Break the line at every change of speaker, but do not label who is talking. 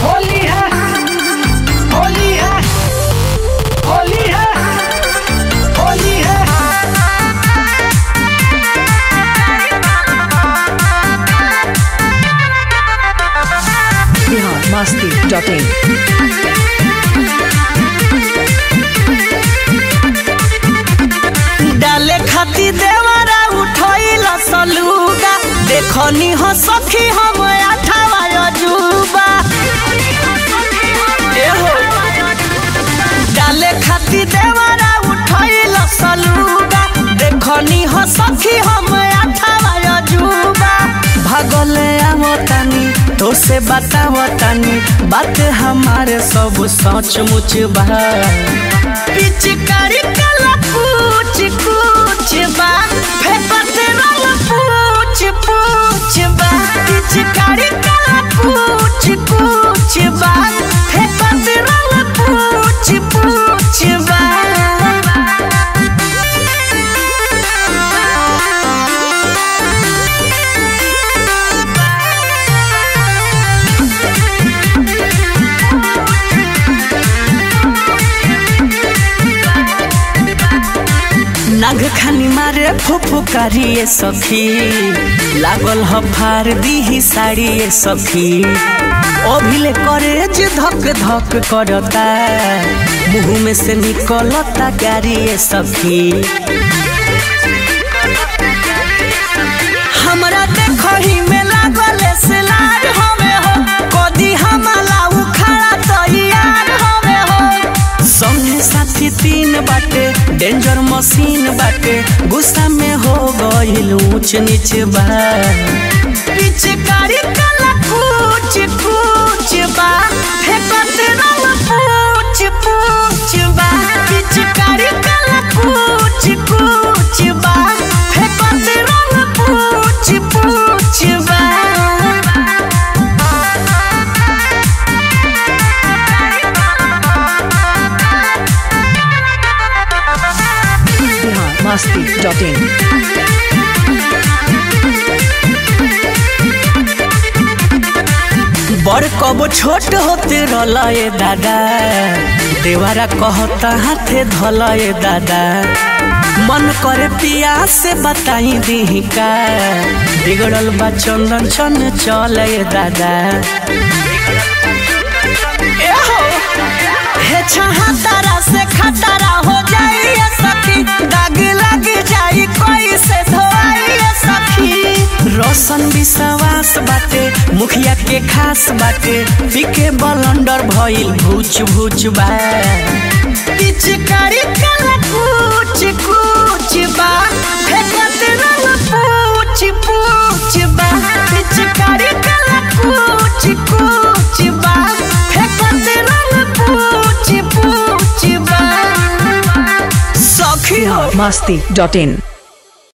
होली है होली है होली है होली है
बिहार मस्ती डॉट इन
डाले खाती देवरा उठैल सलूगा देखनी हो सखी हम अठावा अजूबा एहो डाले खाती देवरा उठैल सलूगा देखनी हो सखी हम अठावा अजूबा भगले आवतानी तो से बतावतानी बात हमारे सब सच मुच बा पिचकारी कला पूछ पूछ बा फेपत रंग पूछ पूछ बा पिचकारी कला पूछ पूछ बा फेपत रंग पूछ पूछ बा नाग खानी मारे फुफुकारिए सखी लागल ह फार दीही साड़िए सखी अभिले करे जे धक धक करता मुंह में से निकलता गारिए सखी हमरा देखही में लागल सिलार हमे हो कदी हमला उखाड़ा तैयार हमे हो संगे साथी तीन बाटे डेंजर मशीन बाटे गुस्सा में हो गइल ऊंच नीच बा पिचकारी कला पूछ पूछ बा फेकत रंग पूछ पूछ बा पिचकारी कला पूछ पूछ बा फेकत रंग पूछ पूछ बा
बिहार मस्ती डॉट इन
बड़ कब छोट होते रलए दादा देवारा कहता हाथे धलए दादा मन करे पिया से बताई दी का बिगड़ल बा चंदन चन चले दादा एहो, हे छहा तारा से खतरा हो जाई सखी दाग लग जाई कोई से धोई सखी रोशन विश्वास बाटे मुखिया के खास बाटे पीके बलंडर भइल भूच भूच बा पिचकारी कला कुछ कुछ बा फेकत रंग पूछ पूछ बा पिचकारी कला कुछ कुछ बा फेकत रंग पूछ पूछ बा सखी हो
मस्ती डॉट इन